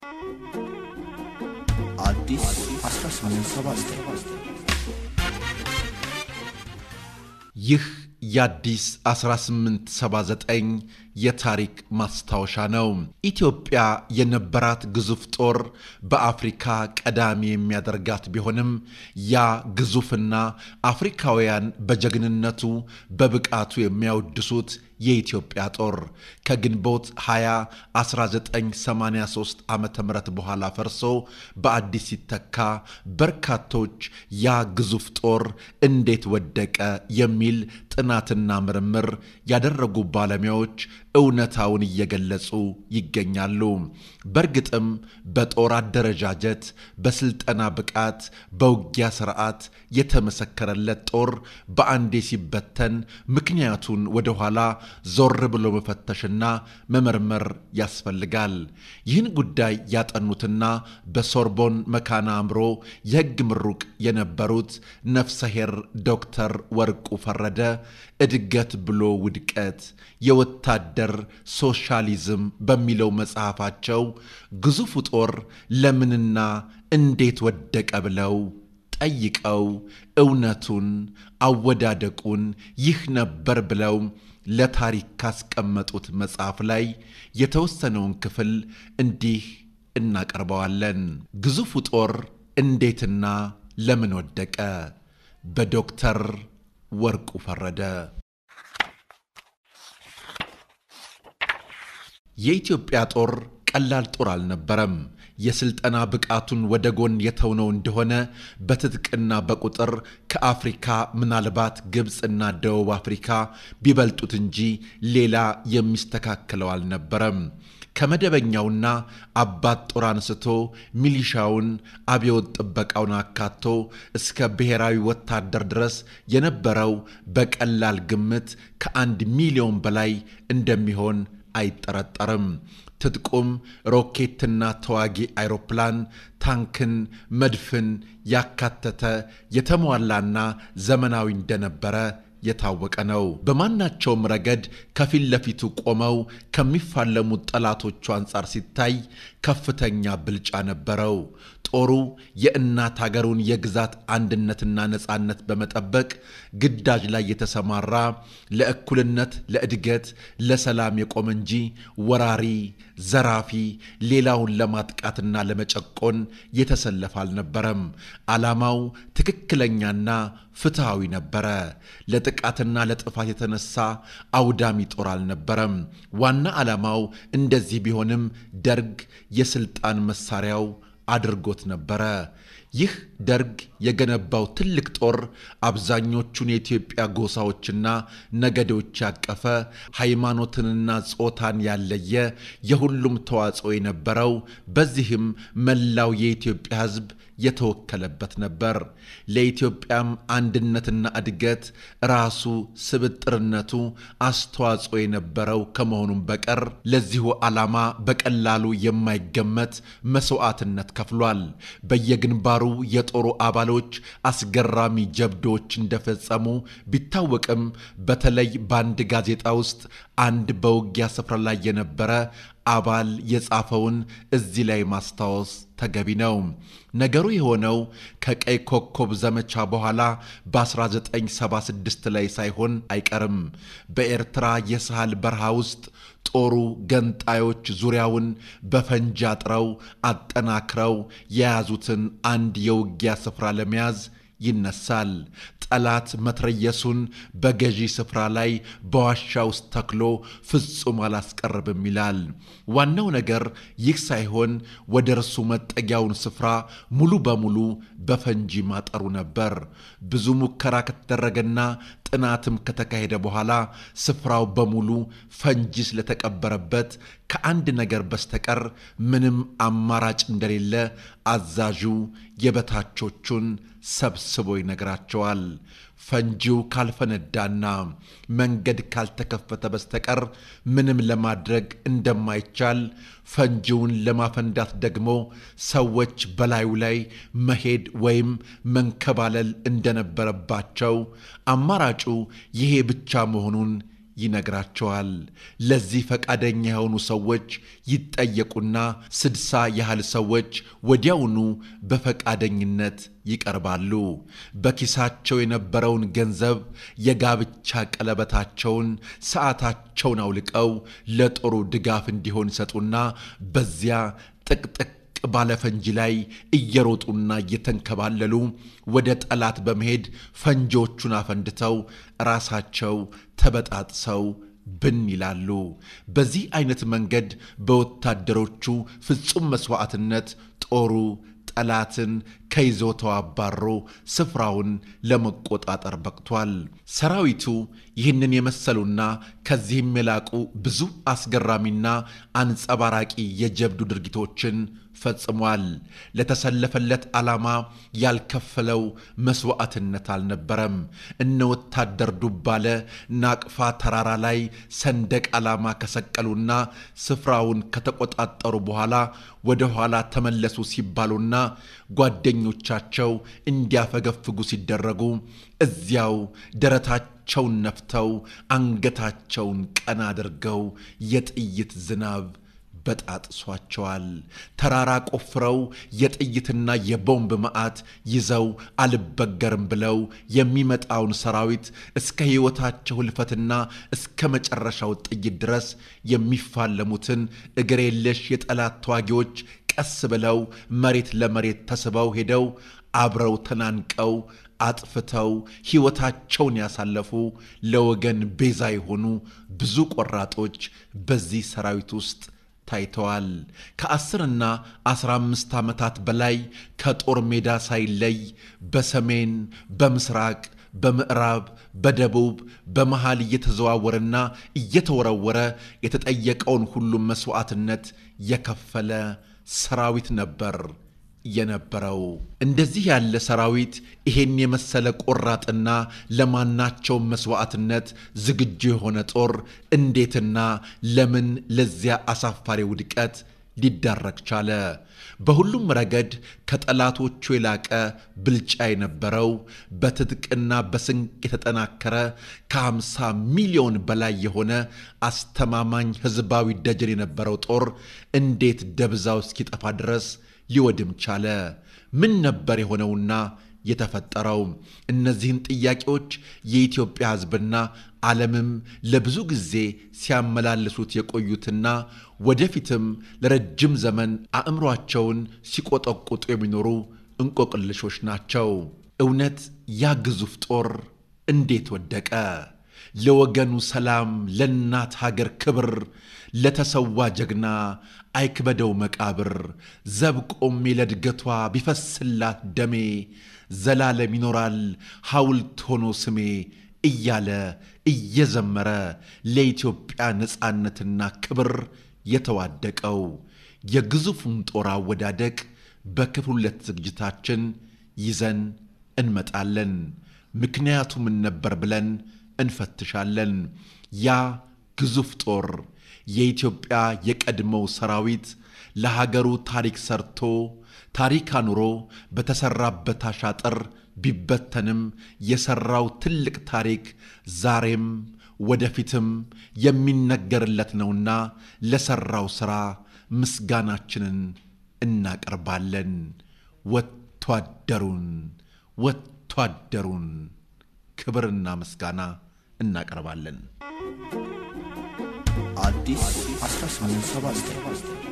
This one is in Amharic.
አዲስ 1879 ይህ የአዲስ 1879 የታሪክ ማስታወሻ ነው። ኢትዮጵያ የነበራት ግዙፍ ጦር በአፍሪካ ቀዳሚ የሚያደርጋት ቢሆንም ያ ግዙፍና አፍሪካውያን በጀግንነቱ በብቃቱ የሚያወድሱት የኢትዮጵያ ጦር ከግንቦት 20 1983 ዓ ም በኋላ ፈርሶ በአዲስ ሲተካ በርካቶች ያ ግዙፍ ጦር እንዴት ወደቀ የሚል ጥናትና ምርምር ያደረጉ ባለሙያዎች እውነታውን እየገለጹ ይገኛሉ። በእርግጥም በጦር አደረጃጀት፣ በስልጠና ብቃት፣ በውጊያ ስርዓት የተመሰከረለት ጦር በአንዴ ሲበተን ምክንያቱን ወደኋላ ዞር ብሎ መፈተሽና መመርመር ያስፈልጋል። ይህን ጉዳይ ያጠኑትና በሶርቦን መካነ አእምሮ የሕግ ምሩቅ የነበሩት ነፍሰሄር ዶክተር ወርቁ ፈረደ እድገት ብሎ ውድቀት የወታደር ሶሻሊዝም በሚለው መጽሐፋቸው ግዙፉ ጦር ለምንና እንዴት ወደቀ ብለው ጠይቀው እውነቱን አወዳደቁን ይህ ነበር ብለው ለታሪክ ካስቀመጡት መጽሐፍ ላይ የተወሰነውን ክፍል እንዲህ እናቀርበዋለን። ግዙፉ ጦር እንዴትና ለምን ወደቀ? በዶክተር ወርቁ ፈረደ። የኢትዮጵያ ጦር ቀላል ጦር አልነበረም። የስልጠና ብቃቱን ወደ ጎን የተውነው እንደሆነ በትጥቅና በቁጥር ከአፍሪካ ምናልባት ግብፅና ደቡብ አፍሪካ ቢበልጡት እንጂ ሌላ የሚስተካከለው አልነበረም። ከመደበኛውና አባት ጦር አንስቶ ሚሊሻውን፣ አብዮት ጥበቃውን አካቶ እስከ ብሔራዊ ወታደር ድረስ የነበረው በቀላል ግምት ከአንድ ሚሊዮን በላይ እንደሚሆን አይጠረጠርም። ትጥቁም ሮኬትና ተዋጊ አይሮፕላን፣ ታንክን፣ መድፍን ያካተተ የተሟላና ዘመናዊ እንደነበረ የታወቀ ነው። በማናቸውም ረገድ ከፊት ለፊቱ ቆመው ከሚፋለሙት ጠላቶቹ አንጻር ሲታይ ከፍተኛ ብልጫ ነበረው። ጦሩ የእናት ሀገሩን የግዛት አንድነትና ነፃነት በመጠበቅ ግዳጅ ላይ የተሰማራ ለእኩልነት፣ ለእድገት፣ ለሰላም የቆመ እንጂ ወራሪ፣ ዘራፊ፣ ሌላውን ለማጥቃትና ለመጨቆን የተሰለፈ አልነበረም። ዓላማው ትክክለኛና ፍትሐዊ ነበረ። ለጥቃትና ለጥፋት የተነሳ አውዳሚ ጦር አልነበረም። ዋና ዓላማው እንደዚህ ቢሆንም ደርግ የስልጣን መሳሪያው አድርጎት ነበረ። ይህ ደርግ የገነባው ትልቅ ጦር አብዛኞቹን የኢትዮጵያ ጎሳዎችና ነገዶች ያቀፈ ሃይማኖትንና ጾታን ያለየ የሁሉም ተዋጽኦ የነበረው በዚህም መላው የኢትዮጵያ ሕዝብ የተወከለበት ነበር። ለኢትዮጵያም አንድነትና እድገት ራሱ ስብጥርነቱ አስተዋጽኦ የነበረው ከመሆኑም በቀር ለዚሁ ዓላማ በቀላሉ የማይገመት መስዋዕትነት ከፍሏል። በየግንባሩ የጦሩ አባሎች አስገራሚ ጀብዶዎች እንደፈጸሙ ቢታወቅም በተለይ በአንድ ጋዜጣ ውስጥ አንድ በውጊያ ስፍራ ላይ የነበረ አባል የጻፈውን እዚህ ላይ ማስታወስ ተገቢ ነው። ነገሩ የሆነው ከቀይ ኮከብ ዘመቻ በኋላ በ1976 ላይ ሳይሆን አይቀርም። በኤርትራ የሳህል በረሃ ውስጥ ጦሩ ገንጣዮች ዙሪያውን በፈንጂ አጥረው አጠናክረው የያዙትን አንድ የውጊያ ስፍራ ለመያዝ ይነሳል። ጠላት መትረየሱን በገዢ ስፍራ ላይ በዋሻ ውስጥ ተክሎ ፍጹም አላስቀርብም ይላል። ዋናው ነገር ይህ ሳይሆን ወደ እርሱ መጠጊያውን ስፍራ ሙሉ በሙሉ በፈንጂ ማጠሩ ነበር። ብዙ ሙከራ ከተደረገና ጥናትም ከተካሄደ በኋላ ስፍራው በሙሉ ፈንጂ ስለተቀበረበት ከአንድ ነገር በስተቀር ምንም አማራጭ እንደሌለ አዛዡ የበታቾቹን ሰብስቦ ይነግራቸዋል። ፈንጂው ካልፈነዳና መንገድ ካልተከፈተ በስተቀር ምንም ለማድረግ እንደማይቻል፣ ፈንጂውን ለማፈንዳት ደግሞ ሰዎች በላዩ ላይ መሄድ ወይም መንከባለል እንደነበረባቸው፣ አማራጩ ይሄ ብቻ መሆኑን ይነግራቸዋል። ለዚህ ፈቃደኛ የሆኑ ሰዎች ይጠየቁና ስድሳ ያህል ሰዎች ወዲያውኑ በፈቃደኝነት ይቀርባሉ። በኪሳቸው የነበረውን ገንዘብ፣ የጋብቻ ቀለበታቸውን፣ ሰዓታቸውን አውልቀው ለጦሩ ድጋፍ እንዲሆን ይሰጡና በዚያ ጥቅጥቅ ባለ ፈንጂ ላይ እየሮጡና እየተንከባለሉ ወደ ጠላት በመሄድ ፈንጂዎቹን አፈንድተው ራሳቸው ተበጣጥሰው ብን ይላሉ። በዚህ አይነት መንገድ በወታደሮቹ ፍጹም መስዋዕትነት ጦሩ ጠላትን ከይዞታው አባሮ ስፍራውን ለመቆጣጠር በቅቷል። ሰራዊቱ ይህንን የመሰሉና ከዚህም የላቁ ብዙ አስገራሚና አንጸባራቂ የጀብዱ ድርጊቶችን ፈጽሟል። ለተሰለፈለት ዓላማ ያልከፈለው መስዋዕትነት አልነበረም። እነ ወታደር ዱባለ ናቅፋ ተራራ ላይ ሰንደቅ ዓላማ ከሰቀሉና ስፍራውን ከተቆጣጠሩ በኋላ ወደ ኋላ ተመለሱ ሲባሉና ጓደኞቻቸው እንዲያፈገፍጉ ሲደረጉ እዚያው ደረታቸውን ነፍተው አንገታቸውን ቀና አድርገው የጥይት ዝናብ በጣጥሷቸዋል። ተራራ ቆፍረው የጥይትና የቦምብ መዓት ይዘው አልበገርም ብለው የሚመጣውን ሰራዊት እስከ ሕይወታቸው ሕልፈትና እስከ መጨረሻው ጥይት ድረስ የሚፋለሙትን እግር የለሽ የጠላት ተዋጊዎች ቀስ ብለው መሬት ለመሬት ተስበው ሄደው አብረው ተናንቀው አጥፍተው ሕይወታቸውን ያሳለፉ ለወገን ቤዛ የሆኑ ብዙ ቆራጦች በዚህ ሰራዊት ውስጥ ታይተዋል። ከአስርና አስራ አምስት ዓመታት በላይ ከጦር ሜዳ ሳይለይ በሰሜን፣ በምስራቅ፣ በምዕራብ፣ በደቡብ፣ በመሃል እየተዘዋወረና እየተወረወረ የተጠየቀውን ሁሉም መሥዋዕትነት የከፈለ ሰራዊት ነበር የነበረው። እንደዚህ ያለ ሰራዊት ይሄን የመሰለ ቆራጥና ለማናቸውም መስዋዕትነት ዝግጁ የሆነ ጦር እንዴትና ለምን ለዚያ አሳፋሪ ውድቀት ሊዳረግ ቻለ? በሁሉም ረገድ ከጠላቶቹ የላቀ ብልጫ የነበረው በትጥቅና በስንቅ የተጠናከረ ከአምሳ ሚሊዮን በላይ የሆነ አስተማማኝ ሕዝባዊ ደጀን የነበረው ጦር እንዴት ደብዛው እስኪጠፋ ድረስ ሊወድም ቻለ? ምን ነበር የሆነውና የተፈጠረው? እነዚህን ጥያቄዎች የኢትዮጵያ ሕዝብና ዓለምም ለብዙ ጊዜ ሲያመላልሱት የቆዩትና ወደፊትም ለረጅም ዘመን አእምሯቸውን ሲቆጠቁጡ የሚኖሩ እንቆቅልሾች ናቸው። እውነት ያ ግዙፍ ጦር እንዴት ወደቀ? ለወገኑ ሰላም፣ ለእናት ሀገር ክብር ለተሰዋ ጀግና አይክበደው መቃብር ዘብ ቆሜ ለድገቷ ቢፈስላት ደሜ ዘላለም ይኖራል ሐውልት ሆኖ ስሜ እያለ እየዘመረ ለኢትዮጵያ ነፃነትና ክብር የተዋደቀው የግዙፉን ጦር አወዳደቅ በክፍል ሁለት ዝግጅታችን ይዘን እንመጣለን። ምክንያቱ ምን ነበር ብለን እንፈትሻለን። ያ ግዙፍ ጦር የኢትዮጵያ የቀድሞው ሰራዊት ለሀገሩ ታሪክ ሰርቶ ታሪክ አኑሮ በተሰራበት አሻጥር ቢበተንም የሰራው ትልቅ ታሪክ ዛሬም ወደፊትም የሚነገርለት ነውና ለሰራው ሥራ ምስጋናችንን እናቀርባለን። ወታደሩን ወታደሩን ክብርና ምስጋና እናቀርባለን። አዲስ 1879